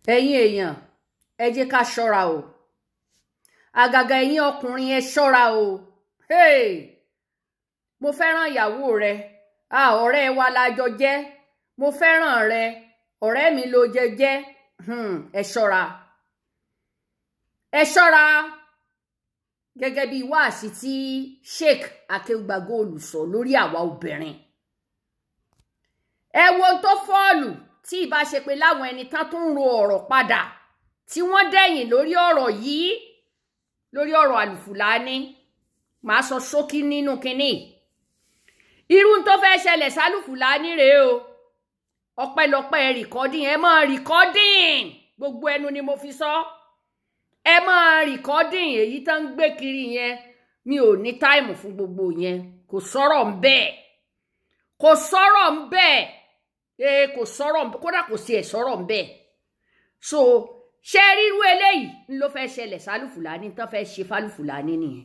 ẹ̀yin èèyàn ẹ jẹ́ ká ṣọ́ra o àgàgà ẹ̀yin ọkùnrin ẹ ṣọ́ra o hey! mo fẹ́ràn ìyàwó rẹ a ọ̀rẹ́ wa la jọ jẹ́ mo fẹ́ràn rẹ ọ̀rẹ́ mi ló jẹ jẹ́ hmm, ẹ ṣọ́ra ẹ ṣọ́ra gẹ́gẹ́ bí wáàsí tí Sheikh Akeugba Gold sọ lórí àwa obìnrin ẹ wo tó fọ́ọ̀lù tí ìbá ṣe pé láwọn ẹni tán tó ń ro ọ̀rọ̀ padà tí wọ́n dẹ̀yìn lórí ọ̀rọ̀ yìí lórí ọ̀rọ̀ àlùfùlání màá sọ ṣókí nínú kínní irú tó fẹ́ ṣẹlẹ̀ sálùfùlání rèé o ọpẹ́lọpẹ́ rìkọ́dìn ẹ máa rìkọ́dìn gbogbo ẹnu ni mo fi sọ ẹ máa rìkọ́dìn èyí tó ń gbé kiri yẹn mi ò ní táìmù fún gbogbo yẹn kò sọ̀rọ̀ ń bẹ́ẹ̀ kò sọ̀rọ̀ ń bẹ́ẹ̀ ee kò sọ̀rọ̀ kódà kò sí ẹ̀ sọ̀rọ̀ ń bẹ́ẹ̀ so ṣé ríru eléyìí ń ló fẹ́ ṣẹlẹ̀ sálùfùlání tán fẹ́ ṣe fálùfùlání nìyẹn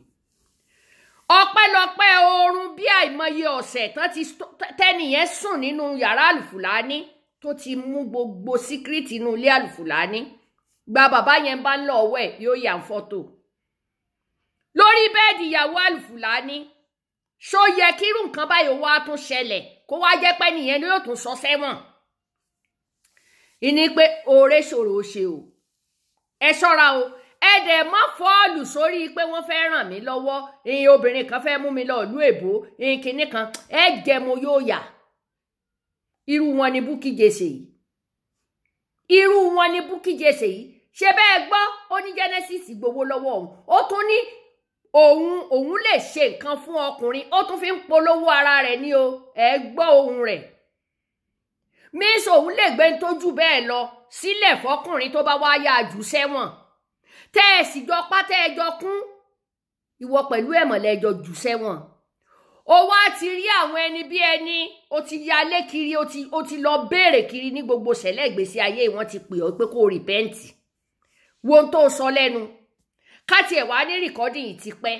ọpẹ́lọpẹ́ oorun bí àìmọye ọ̀sẹ̀ tán ti tẹnìyẹn sùn nínú yàrá àlùfùlání tó ti mú gbogbo síkírìtì inú ilé àlùfùlání gba bàbá yẹn bá ń lọ ọwọ́ ẹ̀ yóò yà ń fọ́tò lórí bẹ́ẹ̀dì ìyàwó àlùfùlání ṣó yẹ kírú nǹkan báyìí wá tún ṣẹlẹ̀ kó wá jẹ́ pé nìyẹn ni yóò tún sọ sẹ́wọ̀n ìní pé oore ṣòro ṣe o ẹ ṣọ́ra o ẹ dẹ̀ má fọ́ọ̀lù sórí pé wọ́n fẹ́ ràn mí lọ́wọ́ ìyẹn obìnrin kan fẹ́ mú mi lọ ìlú èbó ìyẹn kinní kan ẹ jẹ́ mo yóò yà irú wọn ni Bukky Jesse yìí irú wọn ni Bukky Jesse yìí ṣe bẹ́ẹ̀ gbọ́ ó ní Genesis gbowó lọ́wọ́ òun ó tún ní òun òun lè ṣe nǹkan fún ọkùnrin ó tún fi ń polówó ara rẹ̀ ní o ẹ gbọ́ ohun rẹ̀ mísò òun lè gbé tójú bẹ́ẹ̀ lọ sílẹ̀ fọkùnrin tó bá wá yá jù sẹ́wọ̀n tẹ́ ẹ sì jọ pátá ẹjọ́ kún ìwọ pẹ̀lú ẹ̀mọ̀lẹ́jọ jù sẹ́wọ̀n ó wá ti rí àwọn ẹni bí ẹni ó ti yalé kiri ó ti ó ti lọ béèrè kiri ní gbogbo sẹ̀lẹ̀ ìgbésí ayé wọn ti pè ọ́ pé kó rìpẹ́ǹtì wo tó sọ lẹ́nu káti ẹ̀ wá ní rìkọ́dì yìí ti pẹ́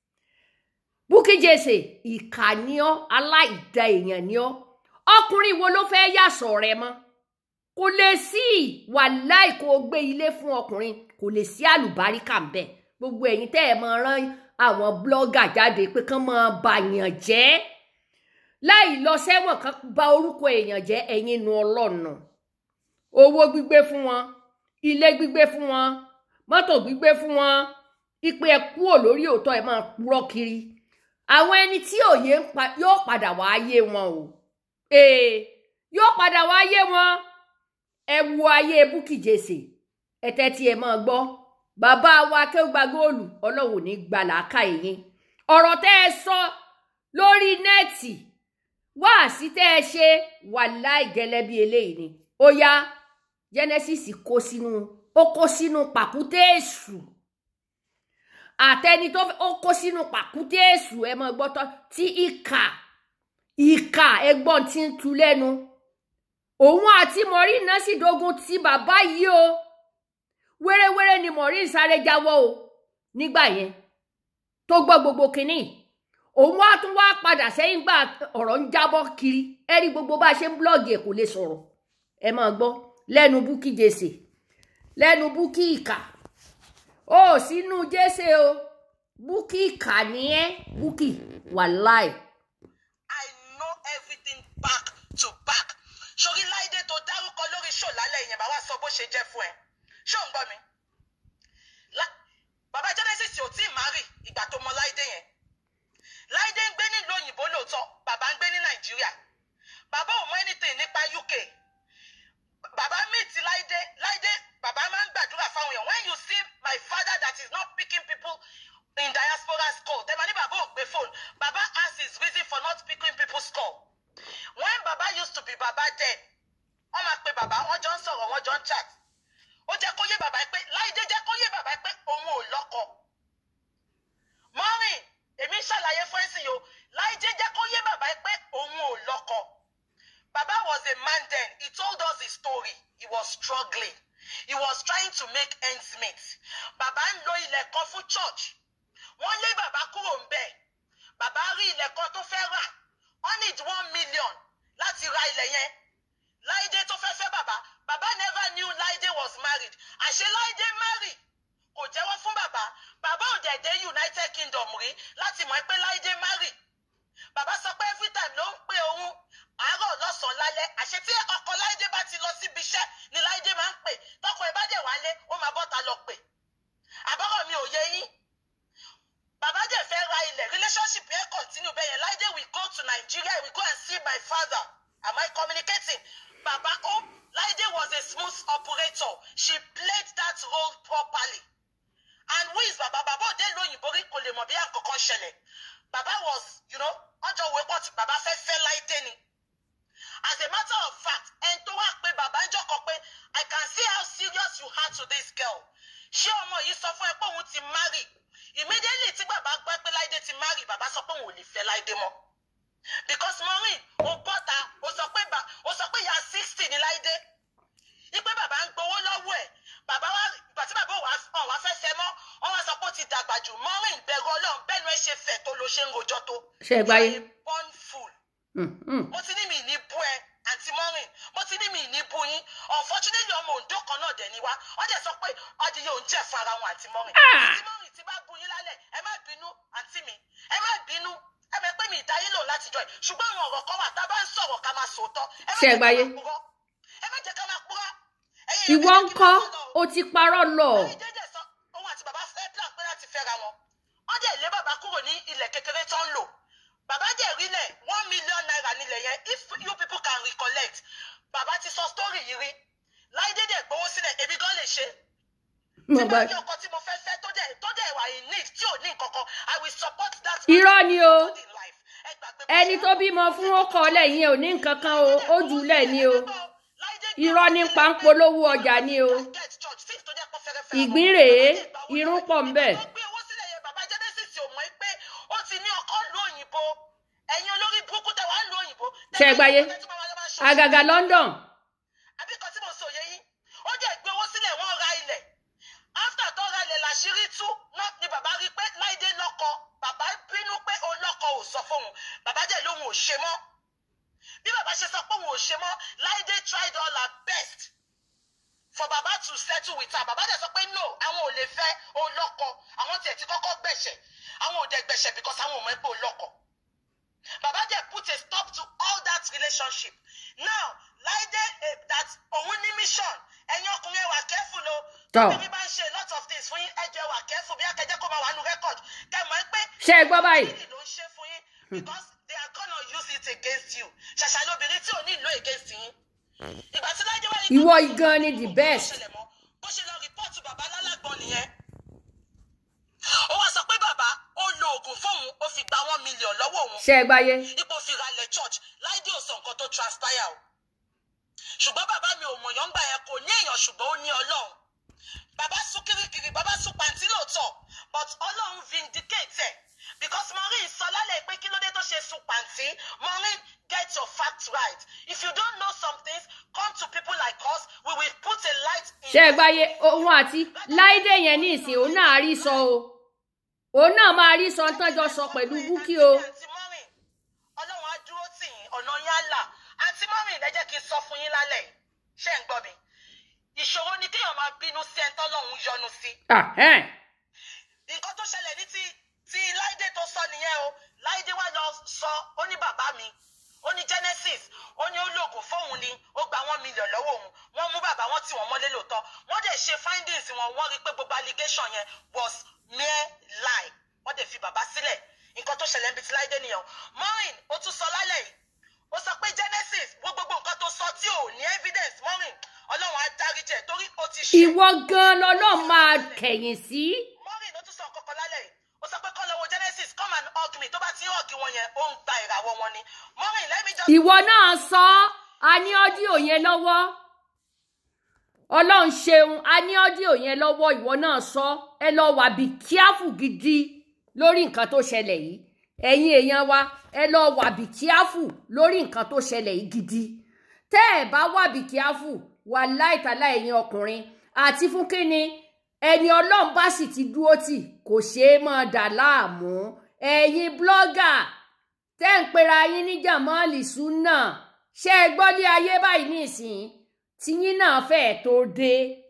Bukky Jesse ìkà ni ọ́ aláìda èèyàn ni ọ́ ọkùnrin wo ló fẹ́ yàsọ̀ rẹ mọ́ kò lè sí wàláì kó o gbé ilé fún ọkùnrin kò lè sí àlùbáríkà ń bẹ gbogbo ẹ̀yin tẹ́ ẹ máa rán àwọn blọ́gà jáde pé kán máa bàyàn jẹ́ láì lọ sẹ́wọ̀n kan bà orúkọ èèyàn jẹ́ ẹ̀yin nu ọlọ́nà owó gbígbé fún wọn ilé gbígbé fún wọn mọ́tò gbígbé fún wọn ìpè ẹ kúrò lórí òótọ́ ẹ máa purọ́ kiri àwọn ẹni tí òye yóò padà wá yé wọn o ee yóò padà wá yé wọn ẹ wo ayé Bukky Jesse ẹtẹ tí ẹ máa gbọ́ bàbá wa Akeugba Gold Ọlọ́run ní gbàlàkà yín ọ̀rọ̀ tẹ́ ẹ sọ lórí nẹ́ẹ̀tì wáàsí tẹ́ ẹ ṣe wàláì gẹ́lẹ́ bí eléyìí ni ó yá Genesis kó sínú ó kó sínú pàkúté èṣù àtẹni tó ó kó sínú pàkúté èṣù ẹ máa gbọ́ tọ́ tí ìkà ìkà ẹgbọ́n ti ń tu lẹ́nu òun àti Maureen náà sì dogun ti bàbá yìí o wéréwéré ni Maureen sáré jáwọ́ o nígbà yẹn tó gbọ́ gbogbo kínní òun wá tún wá padà sẹ́yìn gbà ọ̀rọ̀ ń jábọ́ kiri ẹ rí gbogbo bá a ṣe ń blọ́ọ̀gì ẹ̀ kò lè sọ̀rọ̀ ẹ máa gbọ́ lẹ́nu Bukky Jesse lẹ́nu Bukky ìkà ó sínú Jesse o Bukky ìkà ni ẹ́ Bukky wàláì. I know everything back to back sórí láìdé tó dárúkọ lórí ṣò lálẹ́ yẹn bàbá sọ bó ṣe jẹ́ fún ẹ ṣó ń gbọ́ mi bàbá Genesis ò tí ì márì ìgbà tó mọ láìdé yẹn láìdé ń gbé nílùú òyìnbó lóòótọ́ bàbá ń gbé ní nàìjíríà bàbá ò mọ anything nípa UK bàbá meet láìdé láìdé bàbá máa ń gbàdúrà fáwọn èèyàn when you see my father that is not picking people in diaspora call tẹ́lẹ̀ ní bàbá ò gbé phone bàbá has his reason for not picking people's call when baba used to be baba dead wọ́n máa pe baba wọ́n jọ ń sọ̀rọ̀ wọ́n jọ ń chat ó jẹ́ kó yé baba pé láìdé jẹ́ kó yé baba pé òun ò lọ́kọ mọ́rin èmi ń ṣàlàyé fún ẹ̀sìn yìí o láìdé jẹ́ kó yé baba pé òun ò lọ́kọ baba was a man then he told us his story he was struggling he was trying to make ends meet baba ń lo ilẹ̀ kan fún church wọ́n lé baba kúrò ń bẹ̀ baba rí ilẹ̀ kan tó fẹ́ rà wọ́n need one million láti ra ilẹ̀ yẹn láìdé tó fẹ́ fẹ́ bàbá bàbá never knew láìdé was married. àṣẹ láìdé mary kò jẹ́wọ́ fún bàbá bàbá ò dẹ̀ dé united kingdom rí láti mọ̀ pé láìdé mary bàbá sọ pé every time ló ń pè òun àárọ̀ lọ́sàn-án lálẹ́ àṣẹ tí ọkọ láìdé bá ti lọ síbi iṣẹ́ ni láìdé máa ń pè tọkọ ẹ bá dẹ̀ wálé ó máa bọ́ta lọ pè àbọ̀rọ̀ mi ò yé yín bàbá dẹ̀ fẹ́ ra ilẹ̀ relationship yẹn continue bẹ́ẹ̀ yẹn láìdé we go to Nigeria we go and see my father am I communicating bàbá ó láìdé was a smooth operator she played that role properly and who is bàbá bàbá òde lóyìnbó rí kò lè mọ̀ bí àkọ́kọ́ ṣẹlẹ̀ bàbá was you know ọjọ́ òwe pọ̀ tí bàbá fẹ́ fẹ́ láìdé ni as a matter of fact ẹni tó wá pé bàbá ń jọkọ pé I can see how serious you are to this girl ṣé ọmọ yìí sọ fún ẹ pé òun ti marry immediately tí bàbá gbọ́ pé láìdé ti marry bàbá sọ pé òun ò lè fẹ́ láìdé mọ́ because maureen ó bọ́ta ó sọ pé bà ó sọ pé ìyá sixty ní láìdé ipe bàbá ń gbowó lọ́wọ́ ẹ̀ bàbá wa ìgbà tí bàbá wa hàn wá fẹ́ fẹ́ mọ́ wọ́n wá sọ pé ó ti dàgbà jù maureen bẹ̀rù ọlọ́run bẹ́ẹ̀ ni ẹ ṣe fẹ̀ tó ló ṣe ń rojọ́ tó ṣe é gbáyé. You are a born fool Mm, mm. mo ti ní mi ní bú ẹ àǹtí maureen mo ti ní mi ní bú yín unfortunately ọmọ òǹdó kan náà dẹ̀ ni wá wọ́n dẹ̀ sọ pé ọdìyẹ òun jẹ́ fún ara wọn àǹtí maureen Ah! àǹtí maureen ti bá bú yín lálẹ́ ẹ má bínú àǹtí mi ẹ má bínú ẹ mọ̀ pé mi ìdáyé lò láti jọ ẹ̀ ṣùgbọ́n àwọn ọ̀rọ̀ kan wà tá a bá ń sọ̀rọ̀ ká máa sòótọ́ ẹ má Ṣé ẹ jẹ́ ká gbáyé? máa purọ́ ẹ má jẹ́ ká máa purọ́ ẹ̀yin ìwọ ń ẹ má jẹ́ kí kọ́ n máa sọ̀rọ̀ o ó ti parọ́ lọ. lórí jẹjẹ sọ òun àti bàbá fẹ́ plan pé láti fẹ́ra wọn wọ́n dẹ̀ lé bàbá kúrò ní ilẹ̀ kékeré tó ń lò bàbá dẹ̀ rílẹ̀ one million naira nílẹ̀ yẹn if you people can recollect bàbá ti sọ story yìí rí láìdé dẹ̀ gbowó sílẹ̀ èmi gan lè ṣe mo tí gbà bá ní ọkọ tí mo fẹ́ fẹ́ tó dẹ̀ tó dẹ̀ wà in need tí ò ní nǹkan kan i will support that irọ́ ni o man in life ẹ gbàgbé bó ẹni ṣe tó bímọ fún ó kọ́ lẹ́yìn ẹ̀ ò ní nǹkan kan o ó jùlẹ̀ ni o irọ́ ní pańpolówó ọjà ni o ìgbín rèé irun pọ̀ ń bẹ̀. ó gbé owó sílẹ̀ yẹn bàbá genesis ò mọ̀ pé ó ti ní ọkọ lu òyìnbó ẹ̀yin olórí burúkú tẹ̀ wá lu òyìnbó. Ṣé ẹ gbáyé? àgàgà London àbí kan tí mo sọ yẹ yín ó jẹ́ gbé owó sílẹ̀ wọ́n ra ilẹ̀ after tó ra ilẹ̀ làṣírí tú náà ni bàbá rí pé láìdé lọ́kọ bàbá bínú pé ó lọ́kọ ò sọ fóun bàbá dẹ̀ lóun ò ṣe mọ́ bí bàbá ṣe sọ pé òun ò ṣe mọ́ láìdé tried all her best for baba to settle with her baba dẹ̀ sọ pé no àwọn ò lè fẹ́ ó lọ́kọ àwọn tiẹ̀ ti kọ́kọ́ gbẹ̀ṣẹ̀ àwọn ò dẹ̀ gbẹ̀ṣẹ̀ because àwọn ò mọ̀ pé ó lọ́kọ baba dẹ̀ put a stop to all that relationship now láìdé eh, that òun ní mission ẹ̀yin ọkùnrin ẹ wà careful o Tọ́. tóbi bá ń ṣe a lot of things fún yín ẹ jẹ́ wà careful bí akẹ́jẹ́ kó máa wà nù record kẹ́ mọ̀ pé ṣé ẹ gbọ́ báyìí kí ló ń ṣe fún yín because they are gonna use it against you ṣàṣà lóbìnrin tí ò ní ìlò against yín ìgbà tí láìdé wáyé ìwọ igan ni the best ṣẹlẹ̀ mọ́ bó ṣe lọ rìpọ́ọ̀tù bàbá lálàgbọ́n nìyẹn. ó wá sọ pé bàbá ó lo oògùn fóun ó fi gba one million lọ́wọ́ òun ṣé ẹ gbáyé ipò fi ralẹ̀ church láìdé ò sọ nǹkan tó transpire o. ṣùgbọ́n bàbá mi ò mọ̀yán gbà yẹn kò ní èèyàn ṣùgbọ́n ó ní ọlọ́run. bàbá sún kirikiri bàbá sún pàǹtí lóòótọ́ but ọlọ́run vindicate ẹ̀ because maureen sọ lálẹ́ pé kí ló dé tó ṣe sun pàǹtí maureen get your facts right if you don't know some things come to people like us we will put a light in ṣé ẹ gbáyé òun àti láìdé yẹn ní ìsìn òun náà rí sọ o òun náà máa rí sọ tán jọ sọ pẹ̀lú búkí o àǹtí mọ́mì ọlọ́run á dúró tì yín ọ̀nà yín á là àǹtí mọ́mì ẹ jẹ́ kí n sọ fún yín lálẹ́ yìí. ṣé ń gbọ́ mi ìṣòro ni kéèyàn máa bínú sí ẹni tọ́lọ́run yọ́nú sí Ahẹ́n. nǹkan tó ṣẹlẹ̀ ní ti ti láìdé tó sọ nìyẹn o láìdé wá lọ sọ ó ní bàbá mi ó ní genesis ó ní ó lóògùn fóun ni ó gba one million lọ́wọ́ òun wọ́n mú bàbá wọn tí wọ́n mọ́lé lóòótọ́ wọ́n dẹ̀ ṣe findings wọn wọ́n rí i pé gbogbo allegation yẹn was mere lie wọ́n dẹ̀ fi bàbá sílẹ̀ nǹkan tó ṣẹlẹ̀ níbi tí láìdé nìyẹn o maureen ó tún sọ lálẹ́ yìí ó sọ pé genesis wo gbogbo nǹkan tó sọ tí ò ní evidence maureen ọlọ́run á dáríjẹ torí ó ti ṣe ìwọ gan lọlọ́run máa kẹ̀yìn sí maureen ó tún sọ nǹkan kan lálẹ́ yìí ó sọ pé kọ́ lọ wo genesis come and hug me tó bá ti ń hug wọn yẹn ó ń gba ìràwọ̀ wọn ni maureen let me just ìwọ náà sọ a ní ọ́díò yẹn lọ́wọ́ ọlọ́run ṣeun a ní ọ́díò yẹn lọ́wọ́ ìwọ náà sọ ẹ lọ wà bí kíáfù gidi lórí nǹkan tó ṣẹlẹ̀ yìí ẹ̀yin èèyàn wa ẹ lọ wà bí kíáfù lórí nǹkan tó ṣẹlẹ̀ yìí gidi tẹ́ ẹ bá wà bí kíáfù wà láìtàlá ẹ̀yin ọkùnrin àti fún kínni ẹni ọlọ́run bá sì ti dúró tì kò ṣeé máa dà láàmú ẹ̀yin blọ́gà tẹ́ ń pera yín ní jamali sunna ṣé ẹ gbọ́ lé ayé báyìí nísìnyí tiyín náà fẹ́ẹ̀ tó dé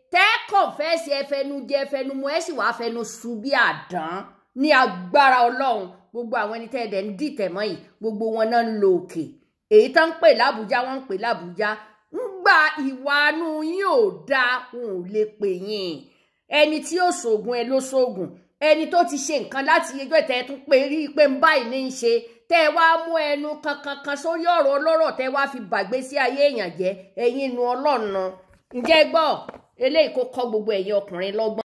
tẹ́ kọ̀fẹ́sì ẹfẹnu jẹ ẹfẹnu mu ẹ sì wàá fẹnu su bí àdán ní agbára ọlọ́run gbogbo àwọn ẹni tẹ́ ẹ dẹ̀ ń dìtẹ̀ mọ́ yìí gbogbo wọn náà ń lo òkè èyí tó ń pè lábújá wọn ń pè lábújá ń gba ìwà anú yín ò dáa wọn ò lè pè yín ẹni tí yóò ṣoògùn ẹ ló ṣoògùn ẹni tó ti ṣe nǹkan láti ẹjọ́ ìtẹ́ tún pé rí i pé ń báyìí ní í ṣe tẹ́ ẹ wá mú ẹnu kankan kan sórí ọ̀rọ̀ ọlọ́rọ̀ tẹ́ wá fi bàgbé sí ayé èèyàn jẹ́ ẹ̀yin inú ọlọ́run ǹjẹ́ gbọ́ eléyìí kó kọ́ gbogbo ẹ̀yin ọkùnrin lọ́gbọ́n.